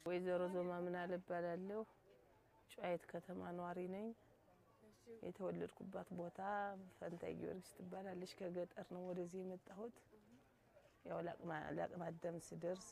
ወይዘሮ ዞማ ምናለ እባላለሁ። ጨዋይት ከተማ ነዋሪ ነኝ። የተወለድኩባት ቦታ ፈንታይ ጊዮርጊስ ትባላለች። ከገጠር ነው ወደዚህ የመጣሁት። ያው ለአቅመ አዳም ስደርስ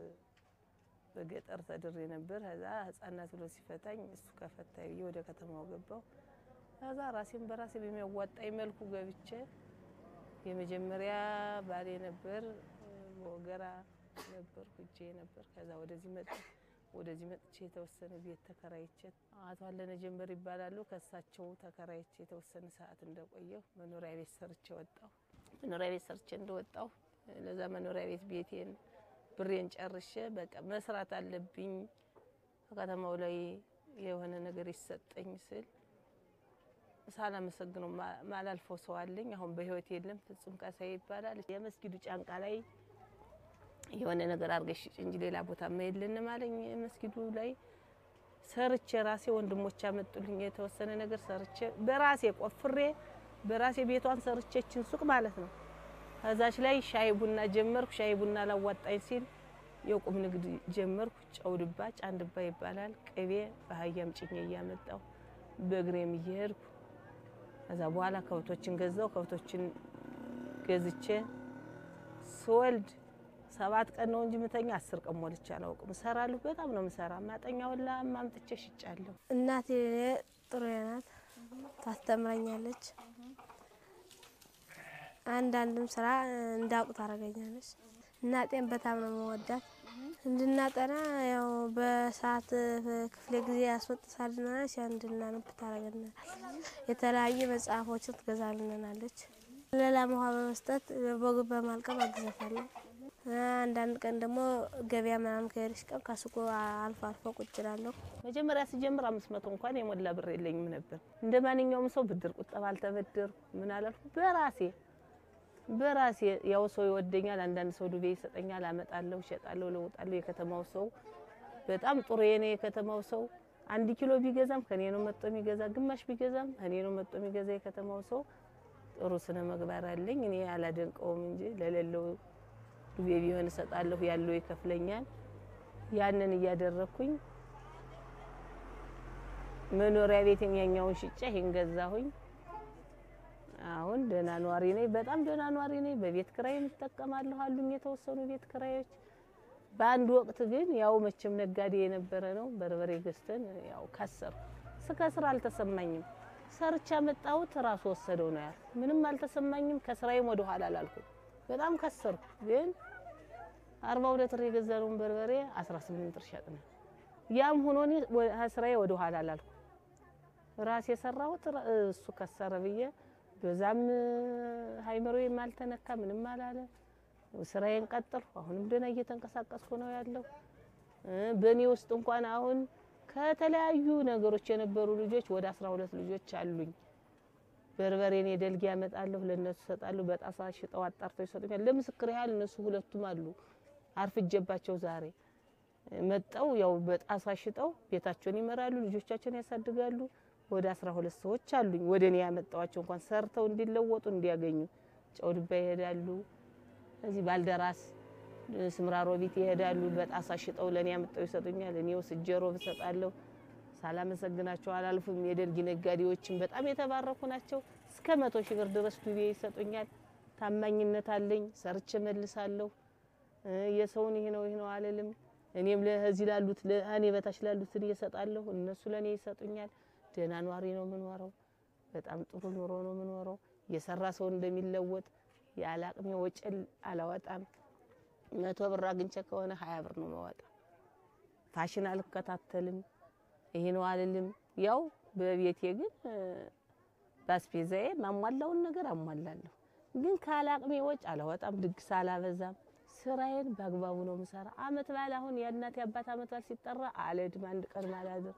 በገጠር ተድሬ ነበር። ከዛ ህጻናት ብሎ ሲፈታኝ እሱ ከፈታይ ብዬ ወደ ከተማው ገባው። ከዛ ራሴን በራሴ በሚያዋጣኝ መልኩ ገብቼ የመጀመሪያ ባሌ ነበር በወገራ ነበር ሁጄ ነበር። ከዛ ወደዚህ መጣ ወደዚህ መጥቼ የተወሰነ ቤት ተከራይቼ አቶ አለነ ጀንበር ይባላሉ። ከሳቸው ተከራይቼ የተወሰነ ሰዓት እንደቆየሁ መኖሪያ ቤት ሰርቼ ወጣሁ። መኖሪያ ቤት ሰርቼ እንደወጣሁ ለዛ መኖሪያ ቤት ቤቴን ብሬን ጨርሼ በቃ መስራት አለብኝ ከተማው ላይ የሆነ ነገር ይሰጠኝ ስል ሳላመሰግነው ማላልፈው ሰው አለኝ። አሁን በህይወት የለም። ፍጹም ካሳዬ ይባላል። የመስጊዱ ጫንቃ ላይ የሆነ ነገር አድርገሽ ሽጭ እንጂ ሌላ ቦታ የለንም አለኝ። መስጊዱ ላይ ሰርቼ ራሴ ወንድሞች አመጡልኝ የተወሰነ ነገር ሰርቼ በራሴ ቆፍሬ በራሴ ቤቷን ሰርቼችን ሱቅ ማለት ነው። ከዛች ላይ ሻይ ቡና ጀመርኩ። ሻይ ቡና ላዋጣኝ ሲል የቁም ንግድ ጀመርኩ። ጨውድባ ጫንድባ ይባላል። ቅቤ በአህያም ጭኜ እያመጣሁ በእግሬም እየሄድኩ ከዛ በኋላ ከብቶችን ገዛው። ከብቶችን ገዝቼ ስወልድ ሰባት ቀን ነው እንጂ ምተኛ አስር ቀን ሞልቼ አላውቅም። እሰራለሁ፣ በጣም ነው የምሰራ። ማጠኛ ሁላ ማምጥቼ ሽጫለሁ። እናቴ ጥሩ ናት፣ ታስተምረኛለች። አንዳንድም ስራ እንዳውቅ ታደርገኛለች። እናቴን በጣም ነው መወዳት። እንድናጠና ያው በሰዓት ክፍለ ጊዜ ያስወጥሳልናለች። እንድናነብ ታደርገናለች። የተለያዩ መጽሐፎችን ትገዛልናለች። ሌላ ውሃ በመስጠት በግ በማልቀም አግዛታለሁ። አንዳንድ ቀን ደግሞ ገበያ ምናምን ከሄደች ቀን ከሱቁ አልፎ አልፎ ቁጭ እላለሁ። መጀመሪያ ስጀምር አምስት መቶ እንኳን የሞላ ብር የለኝም ነበር። እንደ ማንኛውም ሰው ብድር ቁጠባ አልተበደርኩ ምን አላልኩ። በራሴ በራሴ ያው ሰው ይወደኛል፣ አንዳንድ ሰው ዱቤ ይሰጠኛል፣ አመጣለሁ፣ እሸጣለሁ፣ ለውጣለሁ። የከተማው ሰው በጣም ጥሩ የኔ የከተማው ሰው አንድ ኪሎ ቢገዛም ከኔ ነው መጥቶ የሚገዛ፣ ግማሽ ቢገዛም ከኔ ነው መጥቶ የሚገዛ። የከተማው ሰው ጥሩ ስነ ምግባር አለኝ። እኔ አላደንቀውም እንጂ ለሌለው ዱቤ ቢሆን እሰጣለሁ፣ ያለው ይከፍለኛል። ያንን እያደረኩኝ መኖሪያ ቤት የሚያኛውን ሽጬ ይሄን ገዛሁኝ። አሁን ደህና ኗሪ ነኝ፣ በጣም ደህና ኗሪ ነኝ። በቤት ክራይ እጠቀማለሁ አሉኝ የተወሰኑ ቤት ክራዮች። በአንድ ወቅት ግን ያው መቼም ነጋዴ የነበረ ነው በርበሬ ገዝተን ያው ከሰርኩ። ስከስር አልተሰማኝም። ሰርቻ መጣሁት ራሱ ወሰደው ነው ያልኩ። ምንም አልተሰማኝም። ከስራዬም ወደ ኋላ አላልኩም። በጣም ከሰርኩ። ግን አርባ ሁለት ብር የገዛነውን በርበሬ 18 ብር ሸጥን። ያም ሆኖ እኔ ስራዬ ወደ ኋላ አላልኩም። ራሴ የሰራሁት እሱ ከሰረ ብዬ በዛም ሃይመሮዬም አልተነካ ምንም አላለ። ስራዬን ቀጠልኩ። አሁንም ደህና እየተንቀሳቀስኩ ነው ያለው። በእኔ ውስጥ እንኳን አሁን ከተለያዩ ነገሮች የነበሩ ልጆች ወደ 12 ልጆች አሉኝ። በርበሬን የደልጊ ያመጣለሁ ለነሱ እሰጣለሁ። በጣሳ ሽጠው አጣርተው ይሰጡኛል። ለምስክር ያህል እነሱ ሁለቱም አሉ አርፍጀባቸው ዛሬ መጠው ያው በጣሳ ሽጠው ቤታቸውን ይመራሉ፣ ልጆቻቸውን ያሳድጋሉ። ወደ 12 ሰዎች አሉኝ። ወደ እኔ ያመጣዋቸው እንኳን ሰርተው እንዲለወጡ እንዲያገኙ ጨውድባ ይሄዳሉ። እዚህ ባልደራስ ስምራሮቢት ይሄዳሉ። በጣሳ ሽጠው ለእኔ ያመጣው ይሰጡኛል። እኔ ወስጄ ሮብ እሰጣለሁ። ሳላመሰግናቸው አላልፍም። የደልጊ ነጋዴዎችን በጣም የተባረኩ ናቸው። እስከ መቶ ሺህ ብር ድረስ ዱቤ ይሰጡኛል። ታማኝነት አለኝ። ሰርቼ መልሳለሁ። የሰውን ይህ ነው ይህ ነው አልልም። እኔም ለዚህ ላሉት ለእኔ በታች ላሉትን እየሰጣለሁ። እነሱ ለእኔ ይሰጡኛል። ደህና ኗሪ ነው የምኖረው። በጣም ጥሩ ኑሮ ነው የምኖረው። የሰራ ሰው እንደሚለወጥ ያለ አቅሜ ወጭል አላወጣም። መቶ ብር አግኝቼ ከሆነ ሀያ ብር ነው መወጣ። ፋሽን አልከታተልም። ይሄ ነው አልልም። ያው በቤቴ ግን ባስፔዛዬ ማሟላውን ነገር አሟላለሁ። ግን ካለ አቅሜ ወጭ አላወጣም። ድግስ አላበዛም። ስራዬን በአግባቡ ነው የምሰራ። አመት በዓል አሁን የእናት የአባት አመት በዓል ሲጠራ አልሄድም። አንድ ቀን ማላድር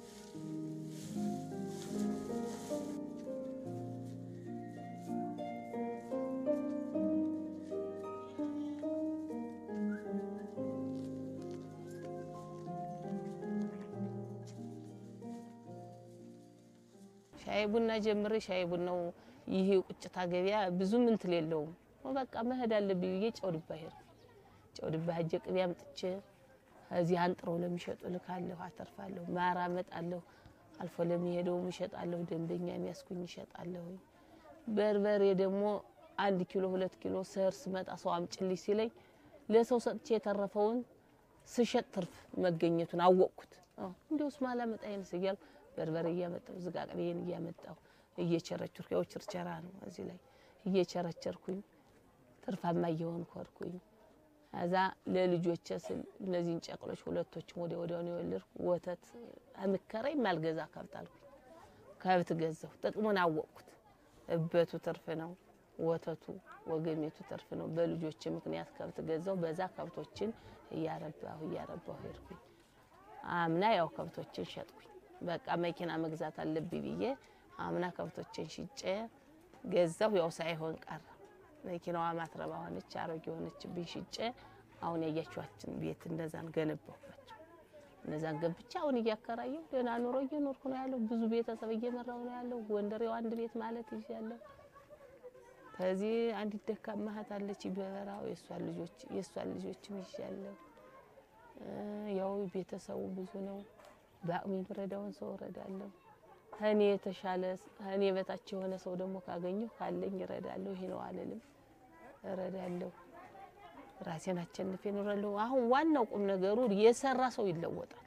ሻይ ቡና ጀምሬ ሻይ ቡናው ይሄ ቁጭታ ገበያ ብዙም እንትን የለውም። በቃ መሄድ አለብኝ ብዬ ጨው ድባ ሄድኩ። ጨው ድባ ሄጄ ቅቤ አምጥቼ እዚህ አንጥረው ለሚሸጡ ልካለሁ፣ አተርፋለሁ። ማር አመጣለሁ፣ አልፎ ለሚሄደውም እሸጣለሁ። ደንበኛ የሚያስኩኝ እሸጣለሁ። በርበሬ ደግሞ አንድ ኪሎ ሁለት ኪሎ ስር ስመጣ ሰው አምጭልኝ ሲለኝ ለሰው ሰጥቼ የተረፈውን ስሸጥ ትርፍ መገኘቱን አወቅኩት። እንዲያውስ ማላመጣ ይንስ እያልኩ በርበሬ እያመጣሁ ዝቃቅቤን እያመጣሁ እየቸረቸርኩ ያው ችርቸራ ነው እዚህ ላይ እየቸረቸርኩኝ ትርፋማ እየሆንኩ ሄድኩኝ። ከዛ ለልጆቼ ስል እነዚህን ጨቅሎች ሁለቶችን ወዲያ ወዲያውን የወለድኩ ወተት ምከረኝ ማልገዛ ከብት አልኩኝ። ከብት ገዛሁ። ጥቅሙን አወቅኩት። እበቱ ትርፍ ነው፣ ወተቱ ወገሜቱ ትርፍ ነው። በልጆች ምክንያት ከብት ገዛሁ። በዛ ከብቶችን እያረባሁ እያረባሁ ሄድኩኝ። አምና ያው ከብቶችን ሸጥኩኝ። በቃ መኪና መግዛት አለብኝ ብዬ አምና ከብቶችን ሽጬ ገዛሁ። ያው ሳይሆን ቀረ። መኪናዋ ማትረባ ሆነች፣ አሮጌ ሆነችብኝ። ሽጬ አሁን ያያችኋችን ቤት እነዛን ገነባሁባቸው። እነዛን ገብቻ አሁን እያከራየሁ ደህና ኑሮ እየኖርኩ ነው ያለው። ብዙ ቤተሰብ እየመራው ነው ያለው። ጎንደሬው አንድ ቤት ማለት ይዣለሁ። ከዚህ አንዲት ደካማ እህት አለች በበራው የእሷን ልጆች የእሷን ልጆችም ይዣለሁ። ያው ቤተሰቡ ብዙ ነው። በአቅሜ የምረዳውን ሰው እረዳለሁ። ከእኔ የተሻለ ከእኔ በታች የሆነ ሰው ደግሞ ካገኘሁ ካለኝ እረዳለሁ። ይሄ ነው አልልም፣ እረዳለሁ። ራሴን አቸንፌ እኖራለሁ። አሁን ዋናው ቁም ነገሩ የሰራ ሰው ይለወጣል።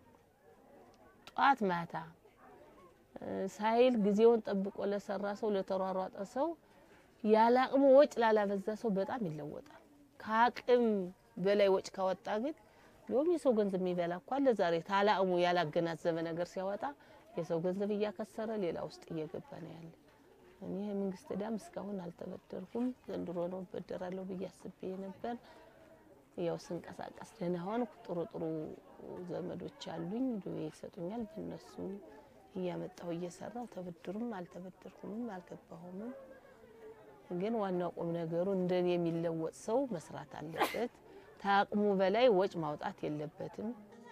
ጧት ማታ ሳይል ጊዜውን ጠብቆ ለሰራ ሰው ለተሯሯጠ ሰው ያለ አቅሙ ወጭ ላላበዛ ሰው በጣም ይለወጣል። ከአቅም በላይ ወጭ ካወጣ ግን ሎም የሰው ገንዘብ የሚበላ እኮ አለ። ዛሬ ታለ አቅሙ ያላገናዘበ ነገር ሲያወጣ የሰው ገንዘብ እያከሰረ ሌላ ውስጥ እየገባ ነው ያለ። እኔ የመንግስት ዕዳም እስካሁን አልተበደርኩም። ዘንድሮ ነው እበደራለሁ ብዬ አስቤ ነበር። ያው ስንቀሳቀስ ደህና ሆንኩ። ጥሩ ጥሩ ዘመዶች አሉኝ፣ ዱቤ ይሰጡኛል። በእነሱ እያመጣሁ እየሰራሁ ተበድሩም አልተበደርኩምም አልገባሁምም። ግን ዋናው ቁም ነገሩ እንደኔ የሚለወጥ ሰው መስራት አለበት። ከአቅሙ በላይ ወጭ ማውጣት የለበትም።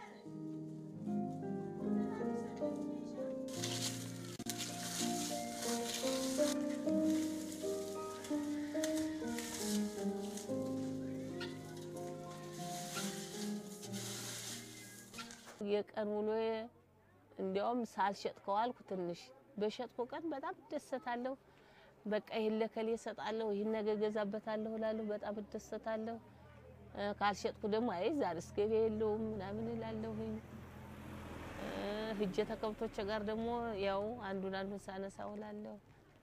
የቀን ውሎዬ እንዲያውም ሳልሸጥ ከዋልኩ ትንሽ በሸጥኩ ቀን በጣም እደሰታለሁ። በቃ ይህን ለከሌ እሰጣለሁ፣ ይህን ነገ እገዛበታለሁ እላለሁ። በጣም እደሰታለሁ። ካልሸጥኩ ደግሞ አይ ዛሬስ ገበያ የለውም ምናምን እላለሁኝ። ህጀ ተከብቶች ጋር ደግሞ ያው አንዱን አንዱን ሳነሳ ውላለሁ።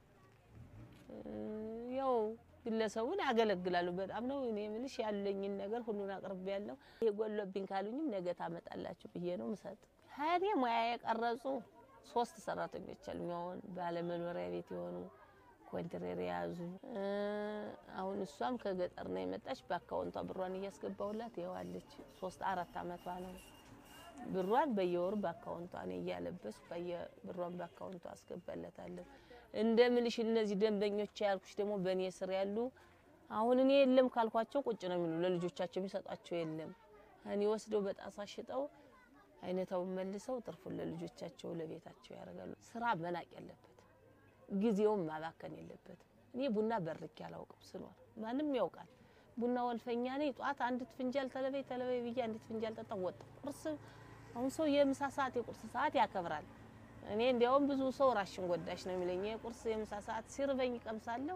ያው ግለሰቡን ያገለግላሉ። በጣም ነው እኔ የምልሽ ያለኝን ነገር ሁሉን አቅርቤ ያለው ይሄ ጎሎብኝ ካሉኝም ነገ ታመጣላችሁ ብዬ ነው ምሰጥ። እኔ ሙያ የቀረጹ ሶስት ሰራተኞች አሉኝ። አሁን ባለመኖሪያ ቤት የሆኑ ኮንትሬር የያዙ አሁን እሷም ከገጠር ነው የመጣች። በአካውንቷ ብሯን እያስገባሁላት ይኸዋለች። ሶስት አራት አመቷ ነው። ብሯን በየወሩ በአካውንቷ ነው እያለበስኩ በየብሯን በአካውንቷ አስገባላታለሁ። እንደምልሽ እነዚህ ደንበኞች ያልኩሽ ደግሞ በእኔ ስር ያሉ አሁን እኔ የለም ካልኳቸው ቁጭ ነው የሚሉ ለልጆቻቸው የሚሰጧቸው የለም። እኔ ወስደው በጣሳ ሽጠው አይነታውን መልሰው ትርፉን ለልጆቻቸው ለቤታቸው ያደርጋሉ። ስራ መናቅ የለበት ጊዜውን ማባከን የለበትም። እኔ ቡና በርኬ አላውቅም ስኖር ማንም ያውቃል። ቡና ወልፈኛ ነኝ። ጧት አንዲት ፍንጃል ተለበይ ተለበይ ብዬ አንዲት ፍንጃል ጠጣ ወጣ። ቁርስ አሁን ሰው የምሳ ሰዓት የቁርስ ሰዓት ያከብራል። እኔ እንዲያውም ብዙ ሰው ራሽን ጎዳሽ ነው የሚለኝ። የቁርስ የምሳ ሰዓት ሲርበኝ ቀምሳለሁ፣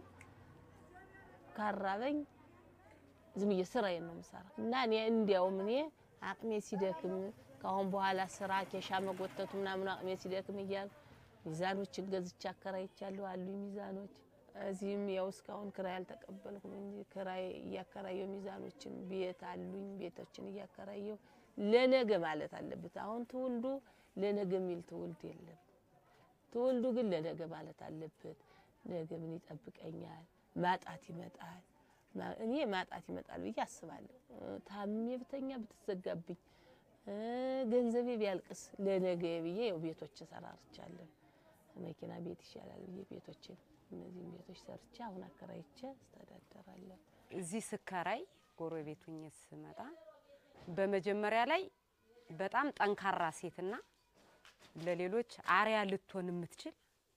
ካራበኝ ዝም ብዬ ስራዬን ነው የምሰራ እና እኔ እንዲያውም እኔ አቅሜ ሲደክም ከአሁን በኋላ ስራ ኬሻ መጎተቱ ምናምን አቅሜ ሲደክም እያል ሚዛኖችን ገዝቼ አከራይቻለሁ አሉኝ ሚዛኖች። እዚህም ያው እስካሁን ክራይ አልተቀበልኩም እንጂ ክራይ እያከራየው ሚዛኖችን ቤት አሉኝ ቤቶችን እያከራየው ለነገ ማለት አለበት። አሁን ትውልዱ ለነገ የሚል ትውልድ የለም። ትውልዱ ግን ለነገ ማለት አለበት። ነገ ምን ይጠብቀኛል? ማጣት ይመጣል። እኔ ማጣት ይመጣል ብዬ አስባለሁ። ታምሜ ብተኛ ብትዘጋብኝ ገንዘቤ ቢያልቅስ ለነገ ብዬ ያው ቤቶች ሰራርቻለሁ። መኪና ቤት ይሻላል ብዬ ቤቶችን እነዚህም ቤቶች ሰርቼ አሁን አከራይቼ አስተዳደራለሁ። እዚህ ስከራይ ጎረቤት ሁኜ ስመጣ በመጀመሪያ ላይ በጣም ጠንካራ ሴትና ለሌሎች አርያ ልትሆን የምትችል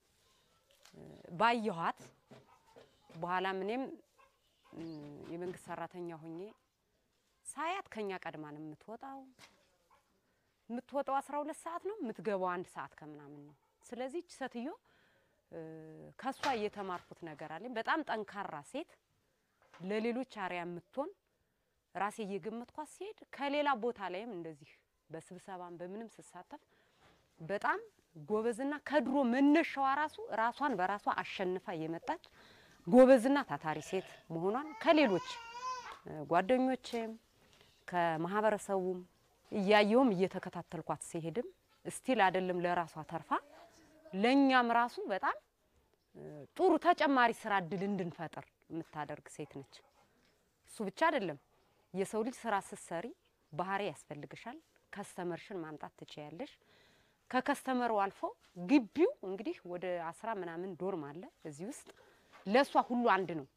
ባየኋት በኋላም እኔም የመንግስት ሰራተኛ ሁኜ ሳያት ከኛ ቀድማ ነው የምትወጣው። የምትወጣው አስራ ሁለት ሰዓት ነው የምትገባው አንድ ሰዓት ከምናምን ነው። ስለዚህ ይህች ሴትዮ እ፣ ከሷ እየተማርኩት ነገር አለኝ። በጣም ጠንካራ ሴት፣ ለሌሎች አርያ የምትሆን ራሴ እየገመትኳት ሲሄድ ከሌላ ቦታ ላይም እንደዚህ በስብሰባም በምንም ስሳተፍ በጣም ጎበዝና ከድሮ መነሻዋ ራሱ ራሷን በራሷ አሸንፋ የመጣች ጎበዝና ታታሪ ሴት መሆኗን ከሌሎች እ፣ ጓደኞቼም ከማህበረሰቡም እያየውም እየተከታተልኳት ሲሄድም ስቲል አይደለም ለራሷ ተርፋ ለእኛም ራሱ በጣም እ፣ ጥሩ ተጨማሪ ስራ እድል እንድንፈጥር የምታደርግ ሴት ነች። እሱ ብቻ አይደለም። የሰው ልጅ ስራ ስትሰሪ ባህሪ ያስፈልግሻል። ከስተመርሽን ማምጣት ትችያለሽ። ከከስተመሩ አልፎ ግቢው እንግዲህ ወደ አስራ ምናምን ዶርም አለ እዚህ ውስጥ ለእሷ ሁሉ አንድ ነው፣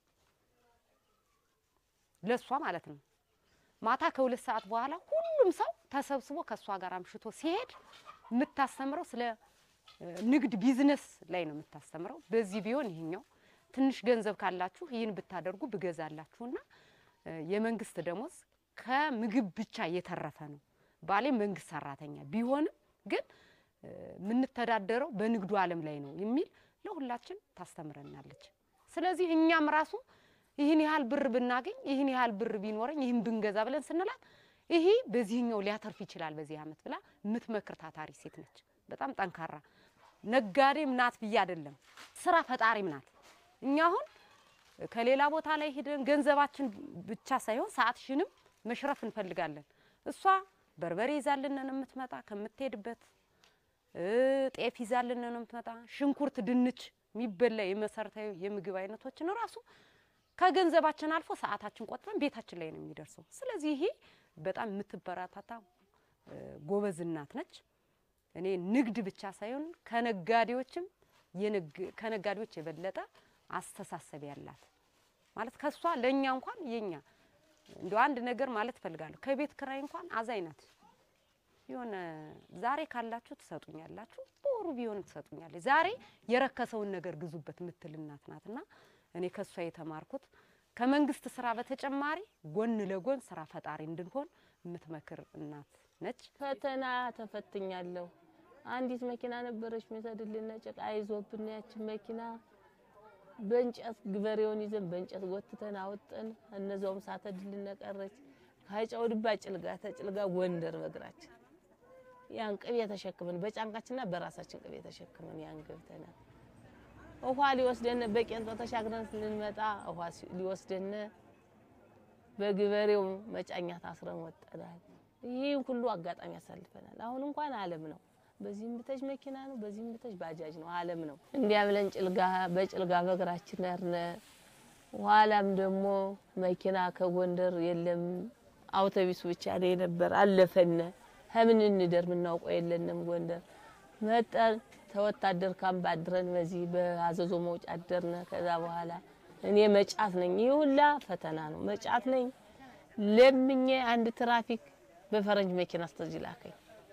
ለእሷ ማለት ነው። ማታ ከሁለት ሰዓት በኋላ ሁሉም ሰው ተሰብስቦ ከእሷ ጋር አምሽቶ ሲሄድ የምታስተምረው ስለ እ፣ ንግድ ቢዝነስ ላይ ነው የምታስተምረው። በዚህ ቢሆን ይሄኛው ትንሽ ገንዘብ ካላችሁ ይህን ብታደርጉ ብገዛላችሁና እ፣ የመንግስት ደሞዝ ከምግብ ብቻ የተረፈ ነው። ባሌ መንግስት ሰራተኛ ቢሆንም ግን እ፣ የምንተዳደረው በንግዱ ዓለም ላይ ነው የሚል ለሁላችን ታስተምረናለች። ስለዚህ እኛም ራሱ ይህን ያህል ብር ብናገኝ ይህን ያህል ብር ቢኖረኝ ይህን ብንገዛ ብለን ስንላት ይሄ በዚህኛው ሊያተርፍ ይችላል በዚህ አመት ብላ የምትመክር ታታሪ ሴት ነች። በጣም ጠንካራ ነጋዴም ናት ብዬ አይደለም፣ ስራ ፈጣሪም ናት። እኛ አሁን ከሌላ ቦታ ላይ ሄደን ገንዘባችን ብቻ ሳይሆን ሰዓትሽንም መሽረፍ እንፈልጋለን። እሷ በርበሬ ይዛልን ነው የምትመጣ ከምትሄድበት እ፣ ጤፍ ይዛልን ነው የምትመጣ። ሽንኩርት፣ ድንች የሚበላ የመሰረታዊ የምግብ አይነቶችን ራሱ ከገንዘባችን አልፎ ሰዓታችን ቆጥበን ቤታችን ላይ ነው የሚደርሰው። ስለዚህ ይሄ በጣም የምትበረታታ እ፣ ጎበዝ እናት ነች። እኔ ንግድ ብቻ ሳይሆን ከነጋዴዎችም የንግ- ከነጋዴዎች የበለጠ አስተሳሰብ ያላት ማለት ከሷ ለእኛ እንኳን የኛ እንደ አንድ ነገር ማለት እፈልጋለሁ። ከቤት ክራይ እንኳን አዛኝ ናት። የሆነ ዛሬ ካላችሁ ትሰጡኛላችሁ፣ በወሩ ቢሆን ትሰጡኛለች። ዛሬ የረከሰውን ነገር ግዙበት ምትል እናት ናትና እኔ ከሷ የተማርኩት ከመንግስት ስራ በተጨማሪ ጎን ለጎን ስራ ፈጣሪ እንድንሆን የምትመክር እናት ነች። ፈተና ተፈትኛለሁ። አንዲት መኪና ነበረች ሚሰድልን ጭቃ ይዞብን ያችን መኪና በእንጨት ግበሬውን ይዘን በእንጨት ጎትተን አወጠን። እነዛውም ሳተድልን ቀረች። ከጨው ድባ ጭልጋ ተጭልጋ ጎንደር በእግራችን ያን ቅቤ ተሸክመን በጫንቃችንና በራሳችን ቅቤ ተሸክመን ያን ገብተናል። ውሃ ሊወስደን በቄንጦ ተሻግረን ስንመጣ ውሃ ሲ- ሊወስደን በግበሬው መጫኛ ታስረን ወጠናል። ይህን ሁሉ አጋጣሚ ያሳልፈናል። አሁን እንኳን ዓለም ነው። በዚህም ብተሽ መኪና ነው፣ በዚህም ብተሽ ባጃጅ ነው። ዓለም ነው። እንዲያ ብለን ጭልጋ በጭልጋ በእግራችን ነርነ። ኋላም ደግሞ መኪና ከጎንደር የለም፣ አውቶቢስ ብቻ ነው የነበር። አለፈነ ከምን እንደር የምናውቀው የለንም። ጎንደር መጠን ተወታደር ካምፕ አድረን በዚህ በአዘዞ መውጫ አደርነ። ከዛ በኋላ እኔ መጫት ነኝ። ይህ ሁላ ፈተና ነው። መጫት ነኝ። ለምኜ አንድ ትራፊክ በፈረንጅ መኪና አስተዚህ ላከኝ።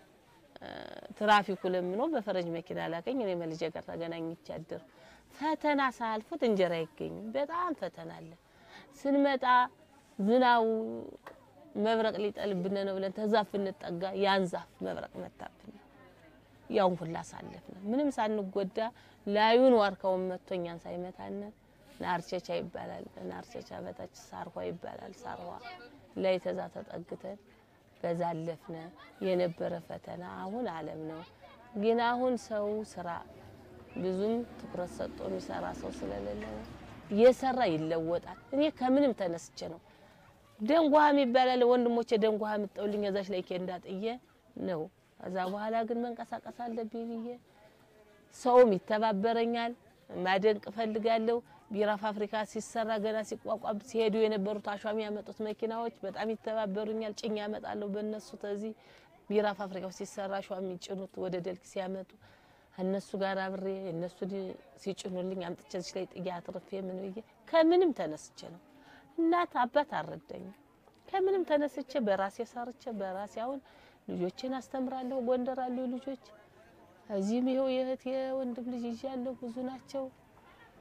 ትራፊኩ ለምኖ በፈረንጅ መኪና ላከኝ። እኔ መልጄ ጋር ተገናኝቼ አደር ፈተና ሳልፉት እንጀራ አይገኝም። በጣም ፈተና አለ። ስንመጣ ዝናቡ መብረቅ ሊጠልብን ነው ብለን ተዛፍ እንጠጋ ያን ዛፍ መብረቅ መታብን። ያውን ሁላ ሳለፍን ምንም ሳንጎዳ ላዩን ዋርካውን መጥቶ እኛን ሳይመታን ናርቸቻ ይባላል። ናርቸቻ በታች ሳርኋ ይባላል። ሳርኋ ላይ ተዛ ተጠግተን በዛ አለፍነ። የነበረ ፈተና አሁን ዓለም ነው። ግን አሁን ሰው ስራ ብዙም ትኩረት ሰጥቶ የሚሰራ ሰው ስለሌለ ነው። እየሰራ ይለወጣል። እኔ ከምንም ተነስቼ ነው ደንጓሃም ይባላል። ወንድሞቼ ደንጓሃ ምጠውልኝ እዛች ላይ ኬንዳ ጥዬ ነው። ከዛ በኋላ ግን መንቀሳቀስ አለብኝ ብዬ ሰውም ይተባበረኛል። ማደንቅ እፈልጋለሁ። ቢራ ፋብሪካ ሲሰራ ገና ሲቋቋም ሲሄዱ የነበሩት አሿሚ ያመጡት መኪናዎች በጣም ይተባበሩኛል። ጭኝ ያመጣለሁ በእነሱ ተዚህ ቢራ ፋብሪካው ሲሰራ አሿሚ ጭኑት ወደ ደልክ ሲያመጡ እነሱ ጋር አብሬ እነሱ ሲጭኑልኝ አምጥቼ እዚህ ላይ ጥያ አትርፌ ምን ብዬ ከምንም ተነስቼ ነው። እናት አባት አልረዳኝም። ከምንም ተነስቼ በራሴ ሰርቼ በራሴ አሁን ልጆችን አስተምራለሁ። ጎንደር አሉ ልጆች እዚህም ይኸው የእህት የወንድም ልጅ ይዣለሁ። ብዙ ናቸው።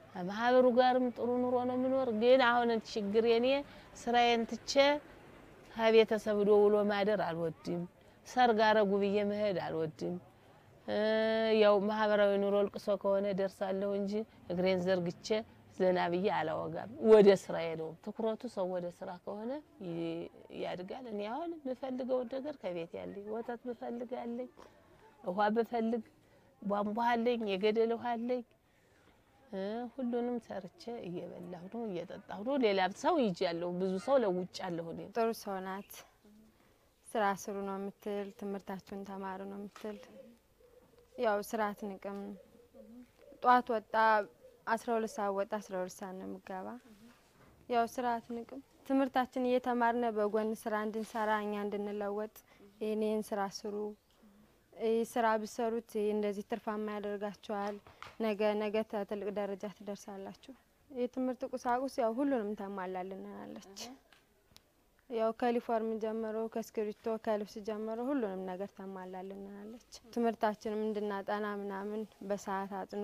ማህበሩ ጋርም ጥሩ ኑሮ ነው የምኖር። ግን አሁን ችግር የኔ ስራዬን ትቼ ከቤተሰብ ዶ ውሎ ማደር አልወድም። ሰርግ አረጉ ብዬ መሄድ አልወድም። እ ያው ማህበራዊ ኑሮ ልቅሶ ከሆነ ደርሳለሁ እንጂ እግሬን ዘርግቼ ዘና ብዬ አላወጋም። ወደ ስራዬ ነው ትኩረቱ። ሰው ወደ ስራ ከሆነ ይ- ያድጋል። እኔ አሁን የምፈልገውን ነገር ከቤት ያለኝ ወተት ብፈልግ አለኝ፣ ውሃ ብፈልግ ቧንቧ አለኝ፣ የገደል ውሃ አለኝ። እ ሁሉንም ሰርቼ እየበላሁ ነው እየጠጣሁ ነው። ሌላ ሰው ይጃለሁ፣ ብዙ ሰው ለውጫለሁ። እኔ ጥሩ ሰው ናት። ስራ ስሩ ነው የምትል፣ ትምህርታችሁን ተማሩ ነው የምትል። ያው ስራ አትንቅም። ጧት ወጣ አስራ ሁለት ሰዓት ወጣ አስራ ሁለት ሰዓት ነው የምገባ። ያው ስራ አትንቅም። ትምህርታችን እየተማርነ በጎን ስራ እንድንሰራ እኛ እንድንለወጥ ይህን ይህን ስራ ስሩ ይህ ስራ ብሰሩት ይህ እንደዚህ ትርፋማ ያደርጋችኋል። ነገ ነገ ተ- ትልቅ ደረጃ ትደርሳላችሁ። የትምህርት ቁሳቁስ ያው ሁሉንም ታሟላልናለች። ያው ከዩኒፎርም ጀምሮ ከእስክሪብቶ ከልብስ ጀምሮ ሁሉንም ነገር ታሟላልናለች። ትምህርታችንም እንድናጠና ምናምን በሰዓት አጥኑ፣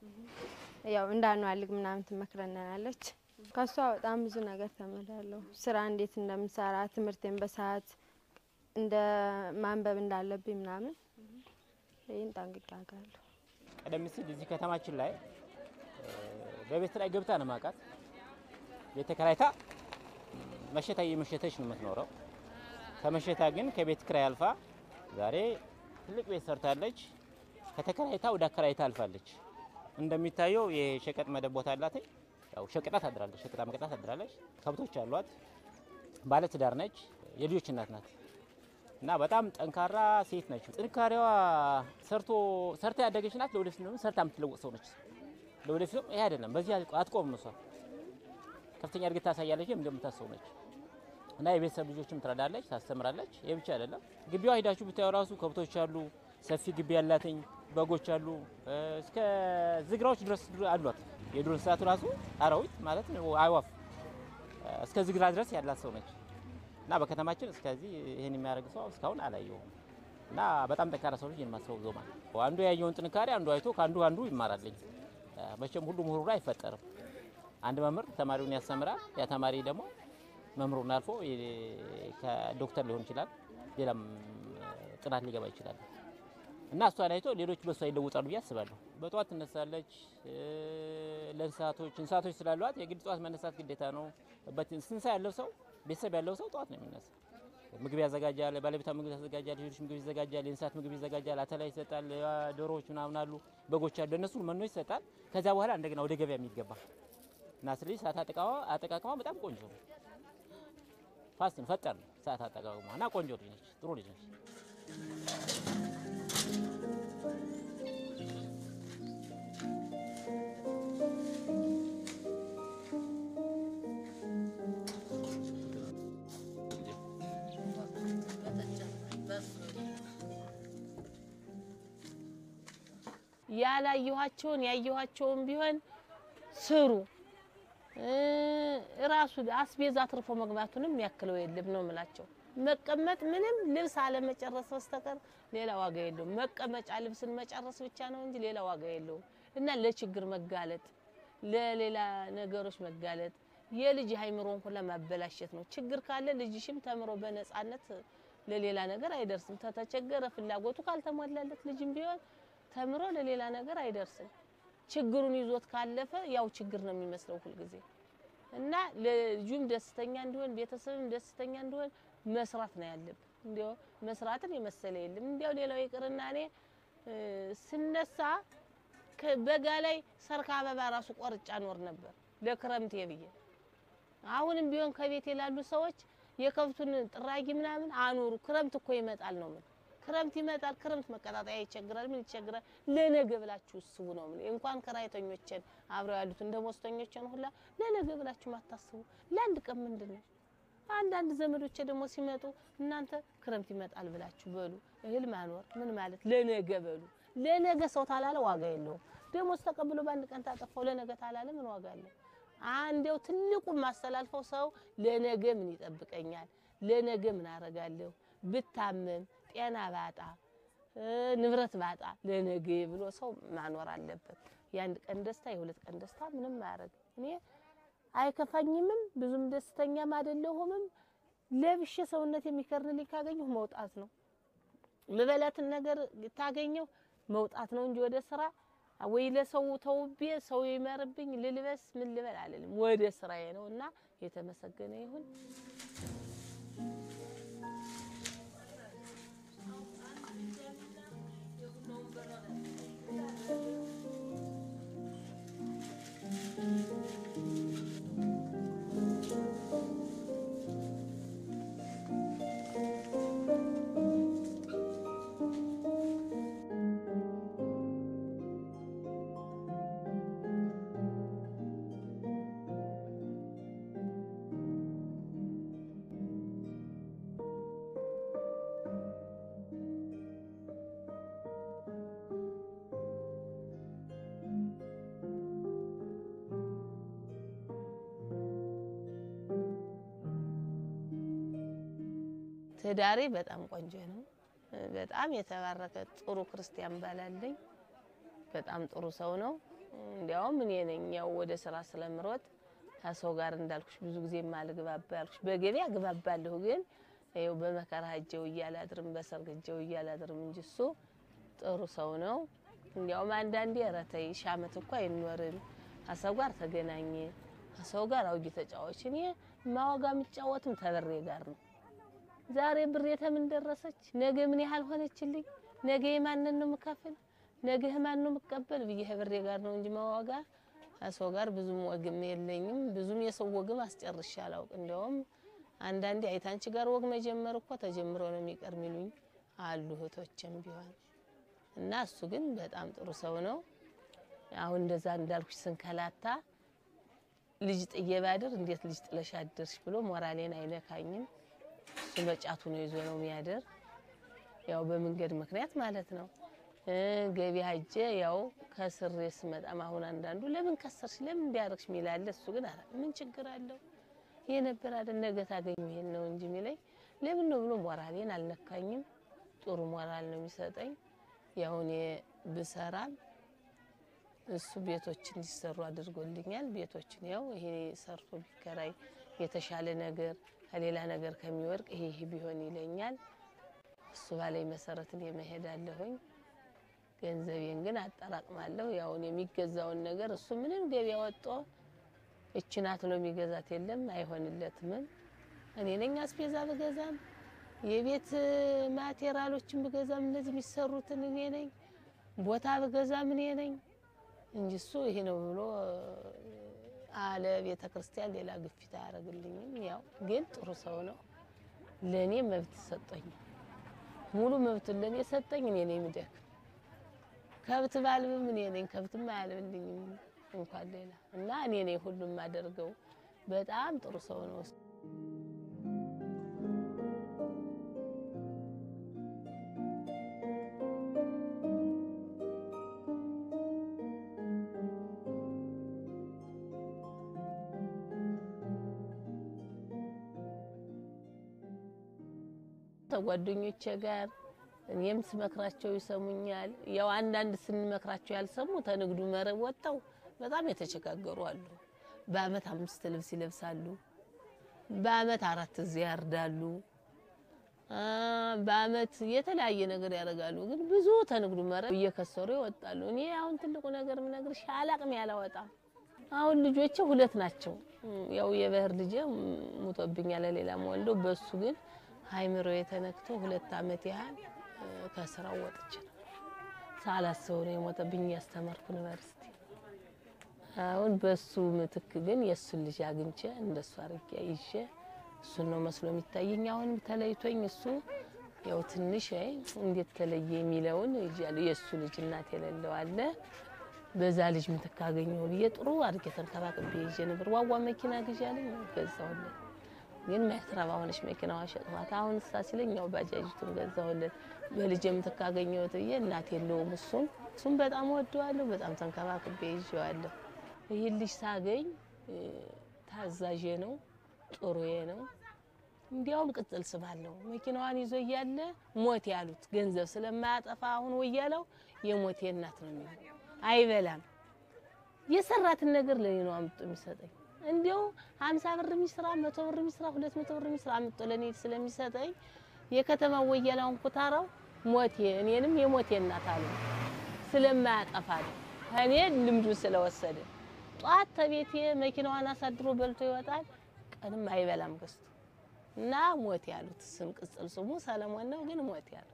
ያው እንዳንዋልግ ምናምን ትመክረናለች። ከሷ በጣም ብዙ ነገር ተምራለሁ። ስራ እንዴት እንደምሰራ ትምህርቴን በሰዓት እንደ ማንበብ እንዳለብኝ ምናምን ይህን ጠንቅቄ አውቃለሁ። ቀደም ሲል እዚህ ከተማችን ላይ እ፣ በቤት ላይ ገብታ ነው ማውቃት። ቤት ተከራይታ መሸታ እየመሸተች ነው የምትኖረው። ከመሸታ ግን ከቤት ክራይ አልፋ ዛሬ ትልቅ ቤት ሰርታለች። ከተከራይታ ወደ አከራይታ አልፋለች። እንደሚታየው የሸቀጥ መደብ ቦታ አላት። ያው ሸቀጣ ታድራለች፣ ሸቀጣ መቀጣ ታድራለች። ከብቶች አሏት። ባለ ትዳር ነች። የልጆች እናት ናት። እና በጣም ጠንካራ ሴት ነች። ጥንካሬዋ ሰርቶ ሰርታ ያደገች ናት። ለወደፊት ደግሞ ሰርታ የምትለወጥ ሰው ነች። ለወደፊትም ይሄ አይደለም በዚህ አትቆምም። እሷ ከፍተኛ እድገት ታሳያለች እንደምታስበው ነች። እና የቤተሰብ ልጆችም ትረዳለች፣ ታስተምራለች። ይህ ብቻ አይደለም። ግቢዋ ሂዳችሁ ብታዩ ራሱ ከብቶች አሉ፣ ሰፊ ግቢ ያላትኝ በጎች አሉ፣ እ፣ እስከ ዝግራዎች ድረስ አሏት። የዱር እንስሳቱ ራሱ አራዊት ማለት ነው አዕዋፍ እ፣ እስከ ዝግራ ድረስ ያላት ሰው ነች። እና በከተማችን እስከዚህ ይህን የሚያደርግ ሰው እስካሁን አላየሁም። እና በጣም ጠንካራ ሰው ልጅ የማስበው ዞማ ነው። አንዱ ያየውን ጥንካሬ አንዱ አይቶ ከአንዱ አንዱ ይማራልኝ። እ፣ መቼም ሁሉ ምሁሩ አይፈጠርም። አንድ መምህር ተማሪውን ያስተምራል። ያ ተማሪ ደግሞ መምህሩን አልፎ የ- ከዶክተር ሊሆን ይችላል፣ ሌላም እ፣ ጥናት ሊገባ ይችላል። እና እሷን አይቶ ሌሎች በእሷ ይለውጣሉ ብዬ አስባለሁ። በጠዋት ትነሳለች። እ፣ ለእንስሳቶች እንስሳቶች ስላሏት የግድ ጠዋት መነሳት ግዴታ ነው። በት- እንስሳ ያለው ሰው ቤተሰብ ያለው ሰው ጠዋት ነው የሚነሳ። ምግብ ያዘጋጃል፣ ባለቤቷ ምግብ ያዘጋጃል፣ ልጆች ምግብ ይዘጋጃል፣ የእንስሳት ምግብ ይዘጋጃል፣ አተላ ይሰጣል፣ ያ ዶሮዎች ምናምን አሉ፣ በጎች አሉ፣ እነሱ መኖ ይሰጣል። ከዛ በኋላ እንደገና ወደ ገበያ የሚገባ እና ስለዚህ ሰዓት አጠቃቀሟ አጠቃቀሟ በጣም ቆንጆ ነው። ፋስት ነው፣ ፈጣን ነው ሰዓት አጠቃቀሟ እና ቆንጆ ልጅ ነች፣ ጥሩ ልጅ ነች። ያላየኋቸውን ያየኋቸውን ቢሆን ስሩ። እ ራሱ አስቤዛ አትርፎ መግባቱንም ያክለው የለም ነው የምላቸው። መቀመጥ ምንም ልብስ አለመጨረስ በስተቀር ሌላ ዋጋ የለውም። መቀመጫ ልብስን መጨረስ ብቻ ነው እንጂ ሌላ ዋጋ የለውም። እና ለችግር መጋለጥ፣ ለሌላ ነገሮች መጋለጥ የልጅ አይምሮን ሁላ ማበላሸት ነው። ችግር ካለ ልጅሽም ተምሮ በነጻነት ለሌላ ነገር አይደርስም። ተተቸገረ ፍላጎቱ ካልተሟላለት ልጅም ቢሆን ተምሮ ለሌላ ነገር አይደርስም። ችግሩን ይዞት ካለፈ ያው ችግር ነው የሚመስለው ሁልጊዜ እና ልጁም ደስተኛ እንዲሆን ቤተሰብም ደስተኛ እንዲሆን መስራት ነው ያለብን። እንዲያው መስራትን የመሰለ የለም። እንዲያው ሌላው ይቅርና እኔ እ ስነሳ ከ- በጋ ላይ ሰርክ አበባ ራሱ ቆርጫ ኖር ነበር ለክረምቴ ብዬ። አሁንም ቢሆን ከቤት የላሉ ሰዎች የከብቱን ጥራጊ ምናምን አኑሩ፣ ክረምት እኮ ይመጣል ነው ምን ክረምት ይመጣል። ክረምት መቀጣጠያ ይቸግራል። ምን ይቸግራል? ለነገ ብላችሁ እስቡ ነው ምን እንኳን ከራይተኞችን አብረው ያሉትን ደሞዝተኞችን ሁላ ለነገ ብላችሁ ማታስቡ ለአንድ ቀን ምንድን ነው? አንዳንድ ዘመዶቼ ደግሞ ሲመጡ እናንተ ክረምት ይመጣል ብላችሁ በሉ። እህል ማኖር ምን ማለት ለነገ በሉ። ለነገ ሰው ታላለ ዋጋ የለውም። ደሞዝ ተቀብሎ በአንድ ቀን ታጠፋው ለነገ ታላለ ምን ዋጋ አለው? አንዴው ትልቁ ማስተላልፈው ሰው ለነገ ምን ይጠብቀኛል፣ ለነገ ምን አረጋለሁ፣ ብታመም ጤና ባጣ እ ንብረት ባጣ ለነገ ብሎ ሰው ማኖር አለበት። የአንድ ቀን ደስታ የሁለት ቀን ደስታ ምንም አያደርግም። እኔ አይከፋኝምም፣ ብዙም ደስተኛም አይደለሁምም። ለብሼ ሰውነት የሚከርንልኝ ካገኘሁ መውጣት ነው። ልበላትን ነገር ታገኘው መውጣት ነው እንጂ ወደ ስራ ወይ ለሰው ተውቤ ሰው ይመርብኝ ልልበስ ምን ልበል አልልም። ወደ ስራዬ ነው እና የተመሰገነ ይሁን። ትዳሬ በጣም ቆንጆ ነው። በጣም የተባረከ ጥሩ ክርስቲያን ባላለኝ በጣም ጥሩ ሰው ነው። እንዲያውም እኔ ነኝ ያው ወደ ስራ ስለምሮጥ ከሰው ጋር እንዳልኩሽ ብዙ ጊዜ ማልግባባ ያልኩሽ በገበያ ግባባለሁ፣ ግን ይኸው በመከራ ሄጀው እያላድርም በሰርግ ሄጀው እያላድርም እንጂ እሱ ጥሩ ሰው ነው። እንዲያውም አንዳንዴ ኧረ ተይ ሺህ ዓመት እኮ አይኖርም ከሰው ጋር ተገናኘ ከሰው ጋር አውጊ ተጫዋች። እኔ ማወጋ የምጫወትም ተበሬ ጋር ነው ዛሬ ብሬ ተምን ደረሰች፣ ነገ ምን ያህል ሆነችልኝ፣ ነገ የማንን ነው የምከፍል፣ ነገ ማን ነው የምቀበል ብዬ ብሬ ጋር ነው እንጂ ማዋጋ ከሰው ጋር ብዙም ወግም የለኝም። ብዙም የሰው ወግም አስጨርሼ አላውቅ። እንዲያውም አንዳንዴ አይታንቺ ጋር ወግ መጀመር እኮ ተጀምሮ ነው የሚቀር ሚሉኝ አሉ እህቶችም ቢሆን እና እሱ ግን በጣም ጥሩ ሰው ነው። አሁን እንደዛ እንዳልኩሽ ስንከላታ ልጅ ጥዬ ባድር እንዴት ልጅ ጥለሽ አደርሽ ብሎ ሞራሌን አይነካኝም። እሱ በጫቱ ነው ይዞ ነው የሚያደር። ያው በመንገድ ምክንያት ማለት ነው። ገቢ ሀጀ ያው ከስሬ ስመጣም አሁን አንዳንዱ ለምን ከሰርሽ ለምን እንዲያደርግሽ ሚላለ። እሱ ግን አረ ምን ችግር አለው ይሄ ነበር አይደል ነገ ታገኙ ይሄን ነው እንጂ ሚለኝ ለምን ነው ብሎ ሞራሌን አልነካኝም። ጥሩ ሞራል ነው የሚሰጠኝ። ያው እኔ ብሰራም እሱ ቤቶች እንዲሰሩ አድርጎልኛል። ቤቶችን ያው ይሄ ሰርቶ ቢከራይ የተሻለ ነገር ከሌላ ነገር ከሚወርቅ ይሄ ይሄ ቢሆን ይለኛል። እሱ ባለኝ መሰረት እኔ መሄዳለሁኝ። ገንዘቤን ግን አጠራቅማለሁ። ያው እኔ የሚገዛውን ነገር እሱ ምንም ገበያ ወጦ እቺ ናት ብሎ የሚገዛት የለም፣ አይሆንለትምም። እኔ ነኝ አስቤዛ ብገዛም የቤት ማቴሪያሎችን ብገዛም እነዚህ የሚሰሩትን እኔ ነኝ፣ ቦታ ብገዛም እኔ ነኝ እንጂ እሱ ይሄ ነው ብሎ አለ ቤተ ክርስቲያን ሌላ ግፊት አያደርግልኝም። ያው ግን ጥሩ ሰው ነው። ለእኔ መብት ሰጠኝ፣ ሙሉ መብቱን ለእኔ ሰጠኝ። እኔ ነኝ የምደክም ከብት ባልብም እኔ ነኝ፣ ከብትም አያልብልኝም እንኳን ሌላ እና እኔ ነኝ ሁሉም የማደርገው። በጣም ጥሩ ሰው ነው። ከጓደኞቼ ጋር እኔም ስመክራቸው ይሰሙኛል። ያው አንዳንድ ስንመክራቸው ያልሰሙ ተንግዱ መረብ ወጥተው በጣም የተቸጋገሩ አሉ። በአመት አምስት ልብስ ይለብሳሉ። በአመት አራት እዚህ ያርዳሉ። በአመት የተለያየ ነገር ያደርጋሉ። ግን ብዙ ተንግዱ መረብ እየከሰሩ ይወጣሉ። እኔ አሁን ትልቁ ነገር ምነግርሽ አላቅም ያላወጣም። አሁን ልጆቼ ሁለት ናቸው። ያው የበህር ልጄ ሙቶብኛል፣ ሌላም ወልዶ በሱ ግን ሀይምሮ የተነክቶ ሁለት አመት ያህል ከስራው ወጥቼ ነው ሳላስበው ነው የሞተብኝ። እያስተማርኩ ዩኒቨርሲቲ አሁን በሱ ምትክ ግን የእሱን ልጅ አግኝቼ እንደሱ አርጌ ይዤ እሱን ነው መስሎ የሚታየኝ። አሁንም ተለይቶኝ እሱ ያው ትንሽ አይ እንዴት ተለየ የሚለውን ይዣለሁ። የእሱ ልጅ እናት የሌለው አለ። በዛ ልጅ ምትክ አገኘሁ ብዬ ጥሩ አድርጌ ተንከባክቤ ይዤ ነበር። ዋዋ መኪና ግዣለኝ ገዛሁለት። ግን ማይትረባ ሆነች መኪናዋ ሸጥኋት። አሁን እሳ ሲለኝ ያው ባጃጅቱን ገዛሁለት። በልጅ ምትክ አገኘሁት ብዬ እናት የለውም እሱም እሱም በጣም ወደዋለሁ። በጣም ተንከባክቤ ይዤዋለሁ። ይህን ልጅ ሳገኝ ታዛዤ ነው፣ ጥሩዬ ነው። እንዲያውም ቅጽል ስም አለው። መኪናዋን ይዞ እያለ ሞት ያሉት ገንዘብ ስለማያጠፋ አሁን ወያለው የሞቴ እናት ነው የሚለው። አይበላም። የሰራትን ነገር ለኔ ነው አምጥቶ የሚሰጠኝ። እንዲያው ሀምሳ ብር የሚስራ መቶ ብር የሚስራ ሁለት መቶ ብር የሚስራ አምጦ ለእኔ ስለሚሰጠኝ የከተማው ወያላውን ኩታራው ሞቴ እኔንም የሞቴ እናት አለ ስለማያጠፋ ነው። ከእኔ ልምዱን ስለወሰደ ጧት ተቤቴ መኪናዋን አሳድሮ በልቶ ይወጣል። ቀንም አይበላም ገዝቶ እና ሞት ያሉት ስም ቅጽል ስሙ ሰለሞን ነው፣ ግን ሞት ያሉት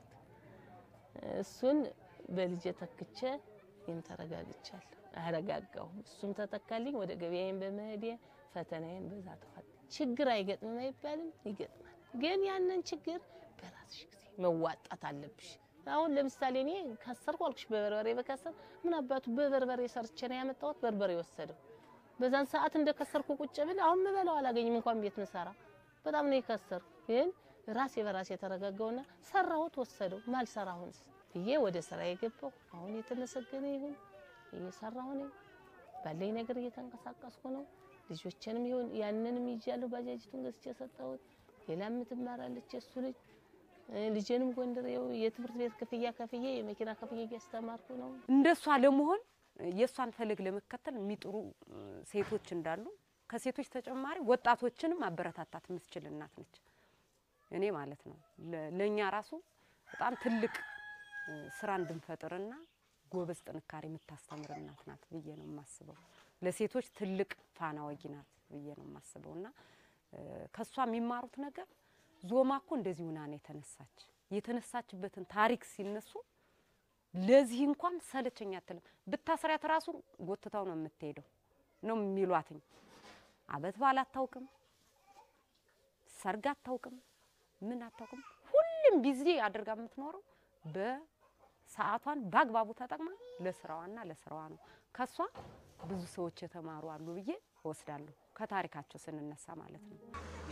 እሱን በልጄ ተክቼ ይህን ተረጋግቻለሁ። አረጋጋሁ። እሱም ተተካልኝ። ወደ ገበያዬን በመሄዴ ፈተናዬን በዛ ተፋል። ችግር አይገጥምም አይባልም፣ ይገጥማል። ግን ያንን ችግር በራስሽ ጊዜ መዋጣት አለብሽ። አሁን ለምሳሌ እኔ ከሰርኩ አልኩሽ፣ በበርበሬ በከሰር ምን አባቱ በበርበሬ ሰርቼ ነው ያመጣሁት። በርበሬ ወሰደው። በዛን ሰዓት እንደ ከሰርኩ ቁጭ ብል አሁን ምበላው አላገኝም እንኳን ቤት ምሰራ በጣም ነው የከሰርኩ። ግን ራሴ በራሴ የተረጋጋውና ሰራሁት፣ ወሰደው። ማልሰራሁንስ ብዬ ወደ ስራ የገባው አሁን የተመሰገነ ይሁን እየሰራሁ ነኝ። ባለኝ ነገር እየተንቀሳቀስኩ ነው። ልጆችንም ይሁን ያንንም ይዣለሁ። ባጃጅቱን ገዝቼ ሰጠሁት። ሌላ የምትማራለች የሱ ልጅ ልጄንም ጎንደር ይኸው የትምህርት ቤት ክፍያ ከፍዬ የመኪና ክፍያ እያስተማርኩ ነው። እንደሷ ለመሆን የእሷን ፈለግ ለመከተል የሚጥሩ ሴቶች እንዳሉ ከሴቶች ተጨማሪ ወጣቶችንም ማበረታታት የምትችል እናት ነች። እኔ ማለት ነው ለእኛ ራሱ በጣም ትልቅ ስራ እንድንፈጥርና ጎበዝ ጥንካሬ የምታስተምር እናት ናት ብዬ ነው የማስበው። ለሴቶች ትልቅ ፋና ወጊ ናት ብዬ ነው የማስበው እና ከእሷ የሚማሩት ነገር ዞማ እኮ እንደዚህ ሁና ነው የተነሳች። የተነሳችበትን ታሪክ ሲነሱ ለዚህ እንኳን ሰለቸኝ አትልም። ብታስሪያት ራሱ ጎትታው ነው የምትሄደው ነው የሚሏትኝ። አበት በዓል አታውቅም፣ ሰርግ አታውቅም፣ ምን አታውቅም። ሁሉም ቢዚ አድርጋ የምትኖረው በሰዓቷን በአግባቡ ተጠቅማ ለስራዋና ለስራዋ ነው። ከሷ ብዙ ሰዎች የተማሩ አሉ ብዬ እወስዳለሁ። ከታሪካቸው ስንነሳ ማለት ነው።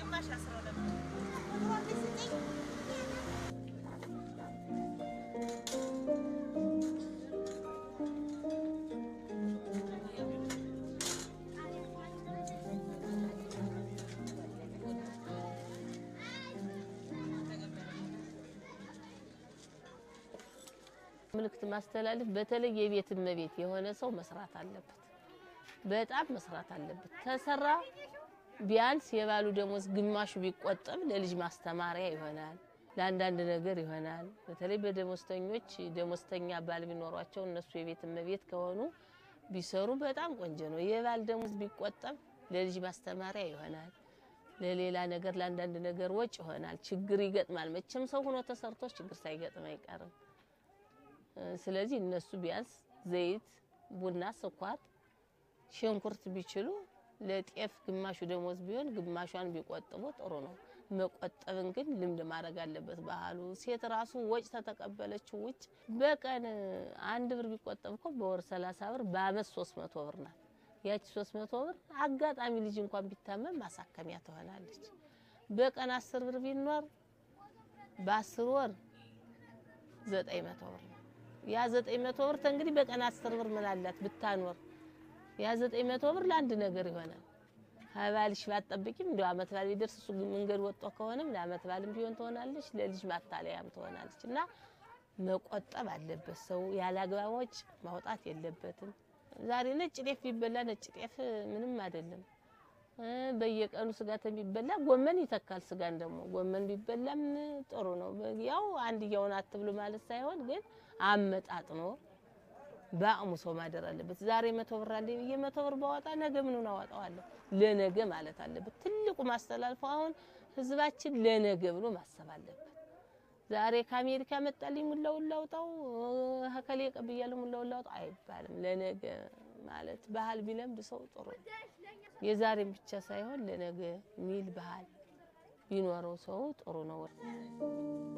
ምልክት ማስተላለፍ በተለይ የቤት እመቤት የሆነ ሰው መስራት አለበት። በጣም መስራት አለበት። ተሰራ ቢያንስ የባሉ ደሞዝ ግማሹ ቢቆጠብ ለልጅ ማስተማሪያ ይሆናል፣ ለአንዳንድ ነገር ይሆናል። በተለይ በደሞዝተኞች ደሞዝተኛ ባል ቢኖሯቸው እነሱ የቤት እመቤት ከሆኑ ቢሰሩ በጣም ቆንጆ ነው። የባል ደሞዝ ቢቆጠብ ለልጅ ማስተማሪያ ይሆናል፣ ለሌላ ነገር ለአንዳንድ ነገር ወጭ ይሆናል። ችግር ይገጥማል። መቼም ሰው ሆኖ ተሰርቶ ችግር ሳይገጥም አይቀርም። ስለዚህ እነሱ ቢያንስ ዘይት፣ ቡና፣ ስኳር፣ ሽንኩርት ቢችሉ ለጤፍ ግማሹ ደሞዝ ቢሆን ግማሿን ቢቆጥቡ ጥሩ ነው። መቆጠብን ግን ልምድ ማድረግ አለበት ባህሉ። ሴት ራሱ ወጭ ተተቀበለችው ውጭ በቀን አንድ ብር ቢቆጠብ እኮ በወር ሰላሳ ብር በአመት ሶስት መቶ ብር ናት። ያቺ ሶስት መቶ ብር አጋጣሚ ልጅ እንኳን ቢታመም ማሳከሚያ ትሆናለች። በቀን አስር ብር ቢኖር በአስር ወር ዘጠኝ መቶ ብር ነው። ያ ዘጠኝ መቶ ብር እንግዲህ በቀን አስር ብር ምን አላት ብታኖር ያ ዘጠኝ መቶ ብር ለአንድ ነገር ይሆናል። ከባልሽ ባትጠብቂም እንደው አመት ባል ቢደርስ እሱ መንገድ ወጥቶ ከሆነም ለአመት ባልም ቢሆን ትሆናለች፣ ለልጅ ማታለያም ትሆናለች። እና መቆጠብ አለበት ሰው ያለ አግባብ ወጪ ማውጣት የለበትም። ዛሬ ነጭ ጤፍ ቢበላ ነጭ ጤፍ ምንም አይደለም። በየቀኑ ስጋ ተሚበላ ጎመን ይተካል። ስጋን ደግሞ ጎመን ቢበላም ጥሩ ነው። ያው አንድያውን አትብሉ ማለት ሳይሆን ግን አመጣጥኖ በአቅሙ ሰው ማደር አለበት። ዛሬ መቶ ብር አለ ብዬ መቶ ብር ባወጣ ነገ ምኑን አወጣዋለሁ? ለነገ ማለት አለበት። ትልቁ ማስተላልፈው አሁን ህዝባችን ለነገ ብሎ ማሰብ አለበት። ዛሬ ከአሜሪካ መጣልኝ ሙላውን ላውጣው፣ ከሌ ቀብያለሁ ሙላውን ላውጣው አይባልም። ለነገ ማለት ባህል ቢለምድ ሰው ጥሩ ነው። የዛሬም ብቻ ሳይሆን ለነገ ሚል ባህል ቢኖረው ሰው ጥሩ ነው።